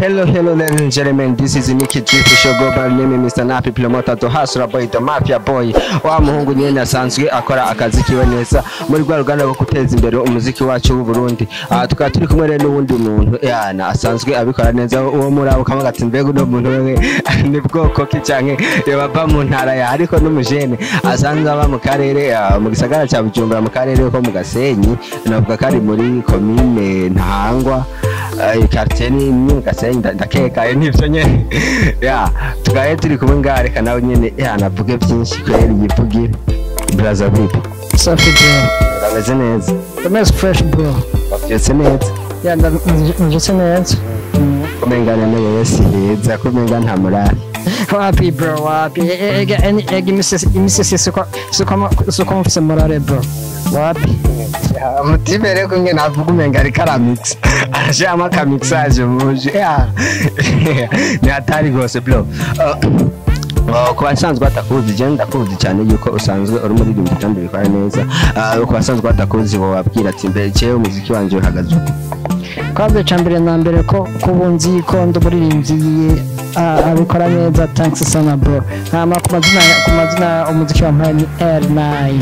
Hello, hello, ladies and gentlemen. This is Nicky G for show go by name Mr. Napi Promoter to Hasra Boy the Mafia Boy. Wa muhungu nyene asanzwe akora akazi kiwe neza muri rwa ruganda rwo guteza imbere umuziki wacu w'u Burundi. Ah tukaba turi kumwe rero n'uwundi muntu yana asanzwe abikora neza uwo muri abo kama gati mbega uno muntu wewe ni bwoko ki canke yabava mu ntara ya ariko n'umujene asanzwe aba mu karere ah, mu gisagara ca Bujumbura mu karere ko mu Gasenyi navuga kari muri komine Ntahangwa quartier ni ni Gasenyi nda- ndakeka eh, nivyo nyene ya tugaye turi kumwe ngaha reka nawe nyene ya navuge byinshi kweri yivugire braza vipi Safi bro. urameze neza The most fresh bro. wavyutse neza Yeah, njutse neza. kumengana na wewe si heza kumenga nta murari Wapi bro, wapi. Ega ega imisisi imisisi suko suko suko mfise morale bro. Wapi. umutima rero kumwe navuga umenga ariko aramix arashiramo akamixage muje ya ni hatari rwose bro Uh, uh, ku basanzwe batakuzi je ndakuzi cyane yuko usanzwe uri umuririmbyi kandi ubikora neza Uh, ku basanzwe batakuzi wababwira ati mbere jewe umuziki wanje uhagaze uko Kwabe cambere na mbere ko kubunzi ko ndumuririmbyi abikora neza thanks sana bro. Hama ku mazina ku mazina umuziki wa mpani R9.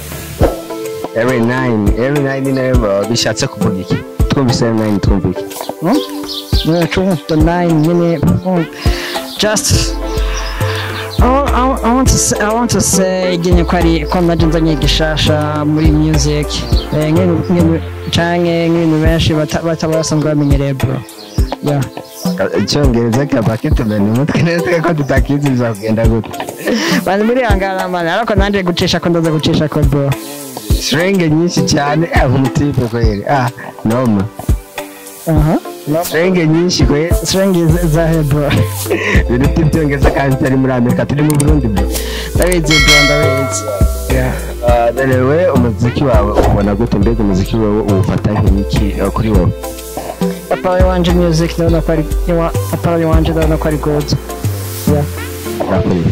R9 R9 nayo bishatse kuvuga iki twumvise R9 twumva iki Hmm? Yeah, true. The nine minute. mm, Just. I, wa- I, wa- I want to say, I want to say genye ko ari ko naje nzanye gishasha muri music eh, nk'ibintu nk'ibintu- canke nk'ibintu benshi bata- bataba basanzwe bamenyereye bro yeah icyongereza kaba kitumena umutwe neza ko tutakizi bizakugenda gute bani muri hangana mani ariko nanje gucisha ko ndaza gucisha ko bro sirenge nyinshi cyane ah umutipe kweli ah noma aha sirenge nyinshi kweli string zahe bro ibintu by'ibyongereza kandi tutari muri amerika turi mu burundi bro ndabizi bro ndabizi yeah Ah, dore we umuziki wawe ubona gute mbega umuziki wawe uwufata nk'iki eh, kuri wowe apara wanje music ndabona ko ari iwa- apara wanje ndabona ko ari good yeah urakurira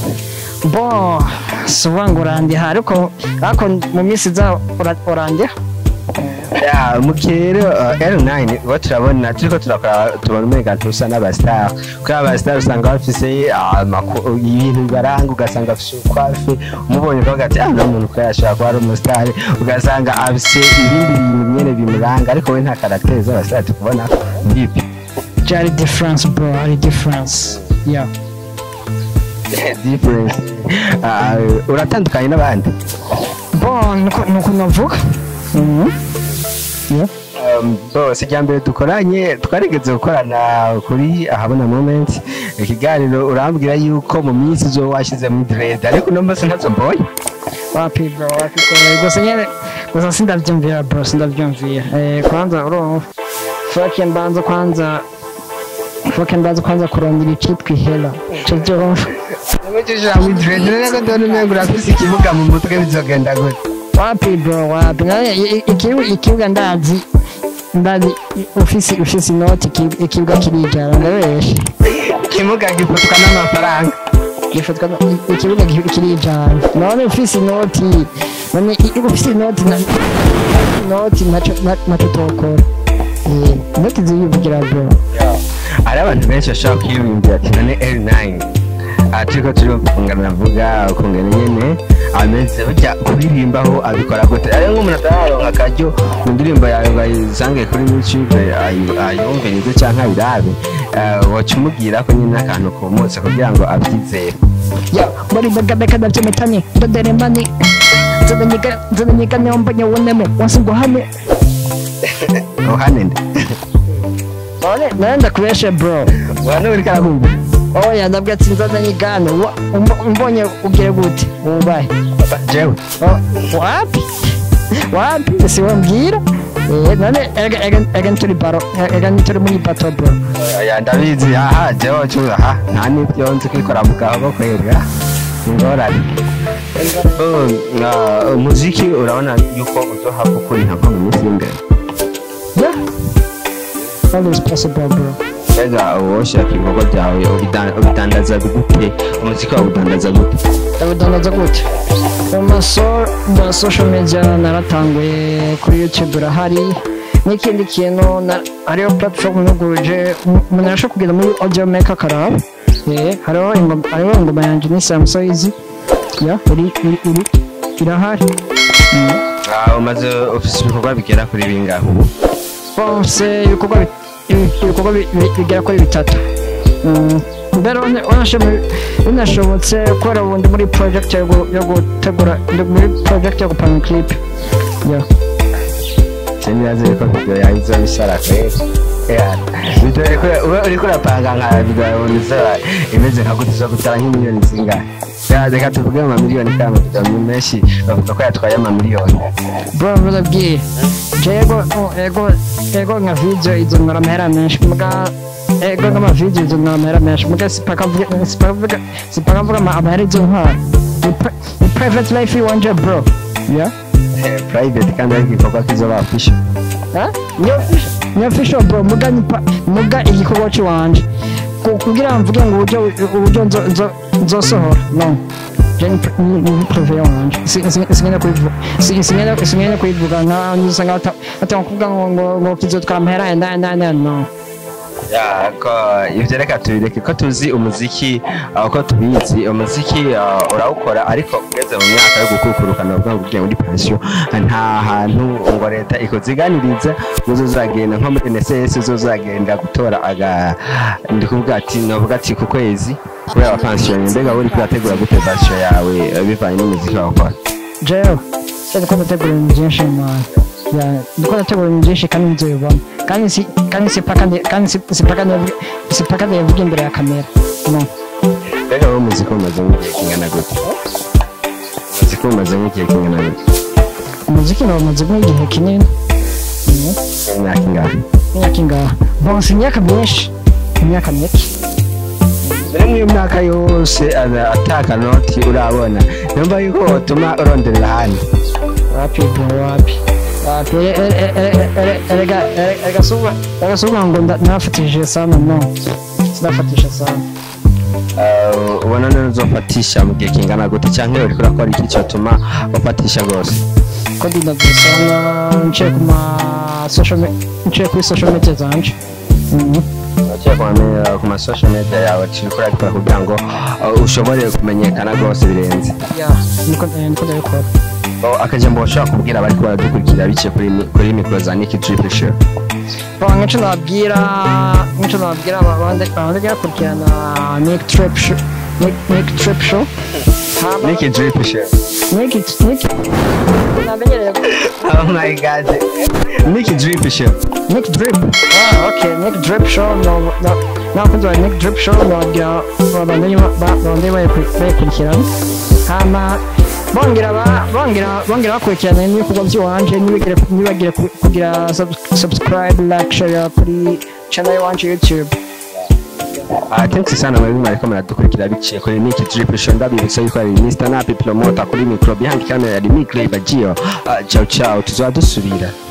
bo si uvuga ngo urandiha ariko ariko mu minsi iza ura- urandiha Ya, mu gihe rero uh, R9 uwo turabona turiko turakora tubona umenga ntusa n'abastar kuri abastar usanga bafise ah, amaku- ibintu bibaranga ugasanga afise ukwafe umubonye ukavuga ati ah umuntu ko yashobora kuba ari umustar ugasanga afise ibindi bintu nyene bimuranga ariko we nta karaktere z'abastar tukubona bibi byari difference bro hari difference yeah difference Ah, uratandukanye n'abandi bo nuko nuko navuga Mhm. yeah Um, bose ijya mbere dukoranye twarigeze gukorana kuri ahabona moment ikiganiro urambwira yuko mu minsi zo washyize muri dread ariko uno munsi ntazo mbonye wapi bro wapi ko gusa nyene gusa sindavyumvira bro sindavyumvira eh kwanza urumva fuck mbanza kwanza fuck mbanza kwanza kurondera icitwa ihera cyo byumva Nimujije muri dread rero ndabona umengo urafise ikibuga mu mutwe bizogenda gute wapi bro wapi naye i- ikibuga ikibuga ndazi ndazi ufisi ufisi inoti iki- ikibuga kirijana ndabeshe ikibuga gifatwa n'amafaranga gifatwa na- ikibuga ki- kirijana none ufisi inoti none i- ufisi inoti na inoti naco na- naco tokora Eh, inoti ziyuvugira bro hari abantu benshi bashobora kwiyumvira ati none L9 aha turiko turumvungana navuga ukungana nyene ameze burya kuririmbaho abikora gute ariyo nk'umuntu atararonka akaryo mu ndirimbo yawe ngo ayisange kuri youtube ayi- ayumvirize canke ayirabe eh, woca umubwira ko nyine akantu kumutse kugira ngo abyizere ya muri bagabeka ndavyometanye ndodere mani nzananyika nzananyika neombonye wuneme wasinguhane ruhane nde none none ndakubeshe bro wana uriko arakumva oya ndabwira ati nzananyigane Wa- umbo- umbonye ugire gute wubahe jewe Oh, wapi wapi si wambwira Eh, none ega- ega ega ntituri baro ega ntituri muri bato bro oya ndabizi aha jewe cu aha nta n'ibyo nzi kwikora mu kaboko kwera ingorane Oh, na- umuziki urabona yuko uzohava ukura ntabwo mu minsi y'imbere yeah all is possible bro mbega woshaka ibikorwa byawe ubida- ubidandaza gute umuziki wawe udandaza gute ndabidandaza gute mu maso mu social media naratanguye kuri youtube urahari n'ikindi kintu na- hariho platform nuguruje umuntu arashobora kugenda muri audio maker akaraba Eh, hariho ingoma hariho ingoma yanjye ni samusoyizi ya iri iri iri irahari Ah, umaze ufise ibikorwa bigera kuri bingahe ubu bose ibikorwa bi- ibi- ibikorwa bi- bi- bigera kuri bitatu Mm, mbere une- unashobo- binashobotse kubera ubu ndi muri project yo gu- yo gutegura ndi muri project yo gupanga clip ya sinibaze yuko video yawe izoba isara kweri Yeah. Video uriko- ube uriko urapanga nka video yawe izaba imeze nka gute zo gutara nk'imiliyoni zingahe Ya, reka tuvuge mu mamiliyoni kandi amavideo menshi bavuga ko yatwaye amamiliyoni bro barabwiye jego ego ego nka video izonora amahera menshi muga ego nk'ama video izonora amahera menshi muga sipaka mvuga sipaka mvuga sipaka mvuga ama- amahera izontwara Ni pri- ni private life iwanje bro ya Eh, private kandi ari igikorwa kizoba official Ha? ni official ni official bro muga ni pa- muga igikorwa cy'iwanje Ku- kugira ngo mvuge ngo uburyo uburyo nzo- nzo- nzosohora no je ni pri- ni ni prive wanje singenda kubivuga Si- singenda singenda kubivuga nka nisa nka atanga kuvuga ngo ngo ngo kizotwara amahera yenda yenda yenda no Ya, ko ivyo reka tubireke ko tuzi umuziki uh, ko tubizi umuziki uh, urawukora ariko ugeze mu myaka yo gukukuruka novuga ngo ugiye muri pension nta hantu ngo leta ikuziganiriza ngo uzozagenda nko muri NSS uzozagenda gutora aga ndi kuvuga ati novuga ati ku kwezi kubera pension mbega uri kurategura gute pension yawe uh, bivanye n'umuziki wakora jewe se ndiko ndategura ibintu byinshi man ya ndiko ndategura ibintu byinshi kandi nzobibona kandi si kandi si paka ndi- kandi si si paka ndavuga si paka ndavuga imbere ya kamera no mbega wowe umuziki umaze nk'igihe kingana gute umuziki umaze nk'igihe kingana gute umuziki nawumaze nk'igihe kinini Mhm. imyaka ingahe imyaka ingaha bonse imyaka myinshi imyaka mike mbere nk'iyo myaka yose ada- ataka noti urabona numva yuko watuma uronderera ahandi wapi bro wapi wapi E- e- e- e- e- erega ere- erega suba erega suba ngo nda- nafatishije sana no sinafatisha sana Uh, ubona none uzofatisha mu gihe kingana gute cyangwa uriko urakora iki cyotuma ufatisha rwose ko ndinavye sana nciye ku ma social me- nciye kuri social media zanje Mhm. ugiye kumamenyera ku ma social media yawe uriko urabikora kugira ngo uh, ushobore kumenyekana rwose birenze ya niko eh, niko ndabikora Oh, akajambo bashobora kubwira abariko baradukurikira biciye kuri mi- kuri mikoro za Nick Drip Show Bon, nk'ico nababwira nk'ico nababwira abandi abandi bakurikirana Nick Trip Show Nick Nick Trip Show hama Nick Drip Show Nick Nick namenyereye oh my god Nick Drip Show Nick Drip ah okay Nick Drip Show no no nakunze wa Nick Drip Show nababwira abandi abandi bakurikirana hama bongera ba- bongera bongera bakurikirana n'ibikorwa by'iwanje ntibigire ntibagire ku- kugira sub- subscribe like share kuri channel y'iwanje YouTube Ah, thanks sana mwebwe mwariko muradukurikira biciye kuri Nick Drip Show ndabibutsa yuko ari Mr. Napi Promoter kuri micro behind camera ya Nick Labagio uh, ciao ciao tuzaba dusubira